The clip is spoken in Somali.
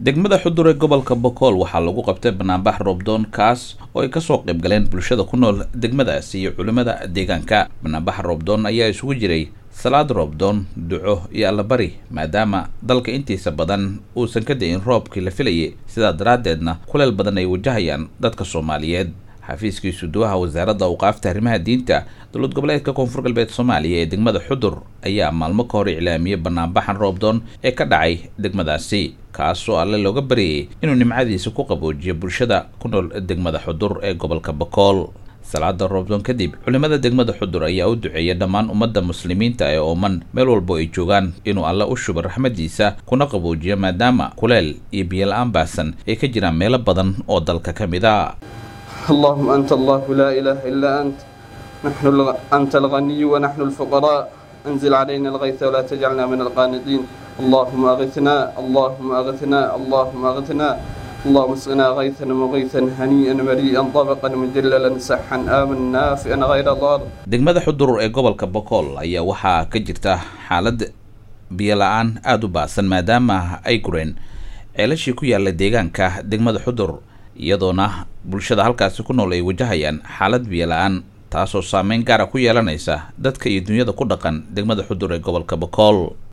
degmada xudur ee gobolka bokool waxaa lagu qabtay banaanbax roobdoon kaas oo ay kasoo qayb galeen bulshada ku nool degmadaasi iyo culimmada deegaanka banaanbaxa roobdoon ayaa isugu jiray salaad roobdoon duco iyo allabari maadaama dalka intiisa badan uusan ka da-in roobkii la filayay sidaa daraaddeedna kuleel badan ay wajahayaan dadka soomaaliyeed xafiiskii suduwaha wasaaradda awqaafta arrimaha diinta dowlad goboleedka koonfur galbeed soomaaliya ee degmada xudur ayaa maalmo ka hor iclaamiyey banaanbaxan roobdoon ee ka dhacay degmadaasi kaasoo alle looga baryayay inuu nimcadiisa ku qaboojiyo bulshada ku nool degmada xudur ee gobolka bakool salaada roobdoon kadib culimada degmada xudur ayaa u duceeya dhammaan ummadda muslimiinta ee ooman meel walbo ay joogaan inuu alle u shubo raxmadiisa kuna qaboojiyo maadaama kuleel iyo biyola-aan baahsan ay ka jiraan meelo badan oo dalka ka mid a اللهم أنت الله لا إله إلا أنت نحن الغ... أنت الغني ونحن الفقراء أنزل علينا الغيث ولا تجعلنا من القانطين اللهم أغثنا اللهم أغثنا اللهم أغثنا اللهم اسقنا غيثا مغيثا هنيئا مريئا طبقا مجللا سحا آمنا نافئا غير ضار degmada xudur ee gobolka bokool ayaa waxaa ka jirta xaalad biyola-aan aada u baahsan maadaama ay gureen ceelashii ku yaalla deegaanka degmada xudur iyadoona bulshada halkaasi ku nool ay wajahayaan xaalad biyola-aan taasoo saameyn gaara ku yeelanaysa dadka iyo dunyada ku dhaqan degmada xudur ee gobolka bokool